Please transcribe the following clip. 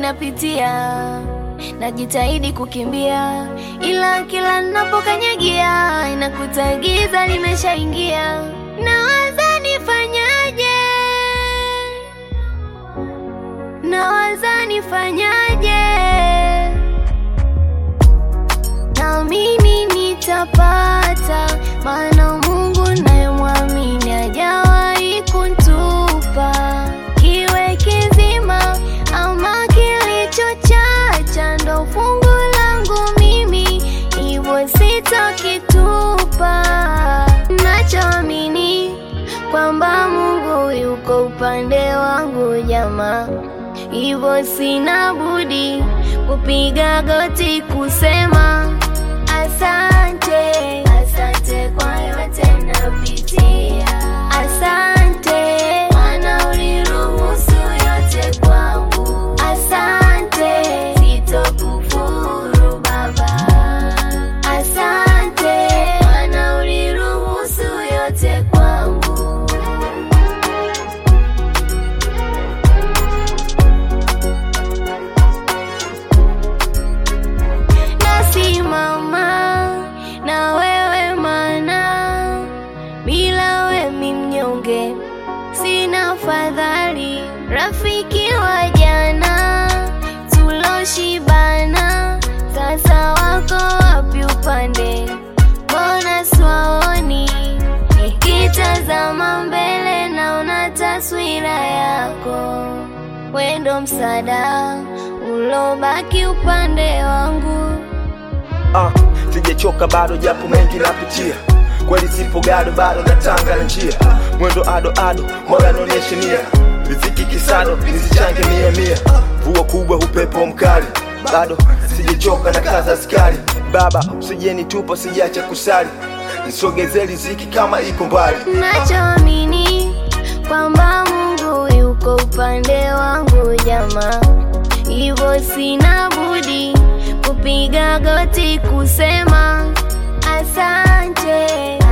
napitia, najitahidi kukimbia, ila kila ninapokanyagia inakuta giza limeshaingia. Nawaza nifanyaje, nawaza nifanyaje, naamini nitapata, maana Mungu nayemwamini hajawahi kuntupa kiwe kizima ama kilichochacha, ndo fungu langu mimi, hivyo sitakitupa. Nachoamini kwamba Mungu yuko upande wangu jamaa, hivyo sina budi kupiga goti kusema asante, asante kwa yote napitia, asante maana uliruhusu yote kwangu, asante sitokufuru Baba, asante maana uliruhusu yote kwangu. nasimama na wewe mana bila we mi mnyonge sina fadhali rafiki wa jana tuloshibana sasa wako wapi upande mbona swaoni nikitazama mbele naona taswira yako wendo msada ulobaki upande wangu Ah, sijachoka bado japo mengi napitia kweli sipo gado bado natanga na njia mwendo ado ado mola naonyeshe nia riziki kisado nisichange mia mia mvua kubwa upepo mkali bado sijachoka na kaza askari baba usijenitupa sijacha kusali nisogeze riziki kama iko mbali nachoamini kwamba Mungu yuko upande wangu jamaa, hivyo sina budi kupiga goti kusema asante,